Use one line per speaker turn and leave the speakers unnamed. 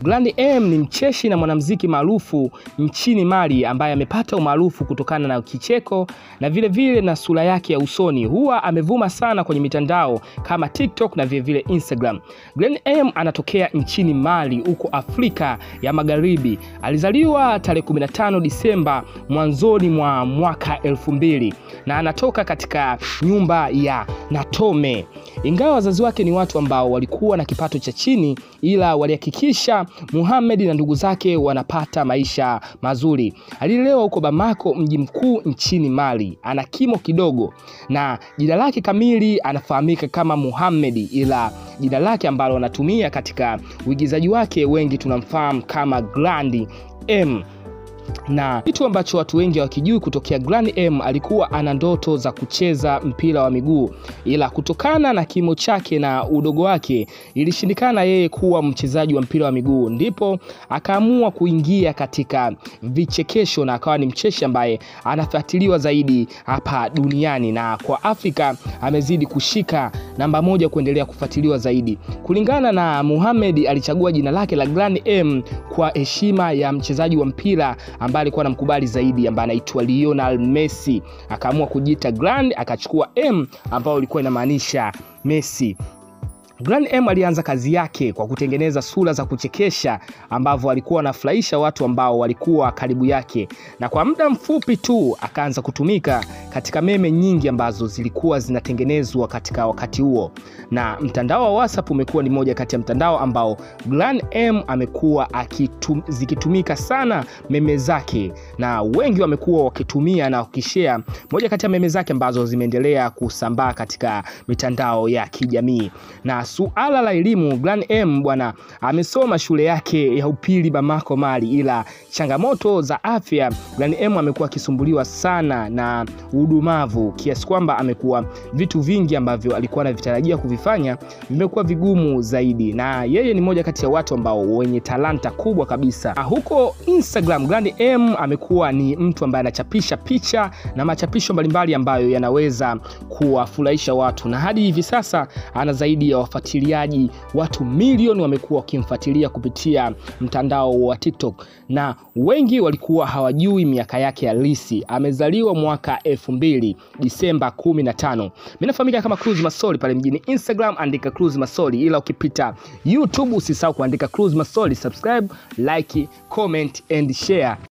Grand M ni mcheshi na mwanamuziki maarufu nchini Mali ambaye amepata umaarufu kutokana na kicheko na vile vile na sura yake ya usoni. Huwa amevuma sana kwenye mitandao kama TikTok na vile vile Instagram. Grand M anatokea nchini Mali huko Afrika ya Magharibi. Alizaliwa tarehe 15 Disemba mwanzoni mwa mwaka elfu mbili na anatoka katika nyumba ya Natome. Ingawa wazazi wake ni watu ambao walikuwa na kipato cha chini, ila walihakikisha Muhammad na ndugu zake wanapata maisha mazuri. Alilelewa huko Bamako, mji mkuu nchini Mali. Ana kimo kidogo na jina lake kamili anafahamika kama Muhammad, ila jina lake ambalo anatumia katika uigizaji wake wengi tunamfahamu kama Grand M na kitu ambacho watu wengi hawakijui kutokea Grand M alikuwa ana ndoto za kucheza mpira wa miguu, ila kutokana na kimo chake na udogo wake ilishindikana yeye kuwa mchezaji wa mpira wa miguu, ndipo akaamua kuingia katika vichekesho na akawa ni mcheshi ambaye anafuatiliwa zaidi hapa duniani, na kwa Afrika amezidi kushika namba moja kuendelea kufuatiliwa zaidi. Kulingana na Muhammad, alichagua jina lake la Grand M kwa heshima ya mchezaji wa mpira ambaye alikuwa anamkubali zaidi ambaye anaitwa Lionel Messi. Akaamua kujiita Grand, akachukua M ambayo ilikuwa inamaanisha Messi. Grand M alianza kazi yake kwa kutengeneza sura za kuchekesha ambavyo alikuwa anafurahisha watu ambao walikuwa karibu yake, na kwa muda mfupi tu akaanza kutumika katika meme nyingi ambazo zilikuwa zinatengenezwa katika wakati huo, na mtandao wa WhatsApp umekuwa ni moja kati ya mtandao ambao Grand M amekuwa akitum, zikitumika sana meme zake, na wengi wamekuwa wakitumia na wakishare moja kati ya meme zake ambazo zimeendelea kusambaa katika mitandao ya kijamii na suala la elimu, Grand M bwana amesoma shule yake ya upili Bamako, Mali, ila changamoto za afya, Grand M amekuwa akisumbuliwa sana na udumavu kiasi kwamba amekuwa vitu vingi ambavyo alikuwa anavitarajia kuvifanya vimekuwa vigumu zaidi, na yeye ni moja kati ya watu ambao wenye talanta kubwa kabisa. Huko Instagram, Grand M amekuwa ni mtu ambaye anachapisha picha na machapisho mbalimbali ambayo yanaweza kuwafurahisha watu, na hadi hivi sasa ana zaidi ya wafuatiliaji watu milioni wamekuwa wakimfuatilia kupitia mtandao wa TikTok, na wengi walikuwa hawajui miaka yake halisi. Amezaliwa mwaka elfu mbili Disemba 15. Mimi nafahamika kama Cruise Masoli pale mjini Instagram, andika Cruise Masoli, ila ukipita YouTube usisahau kuandika Cruise Masoli, subscribe, like, comment and share.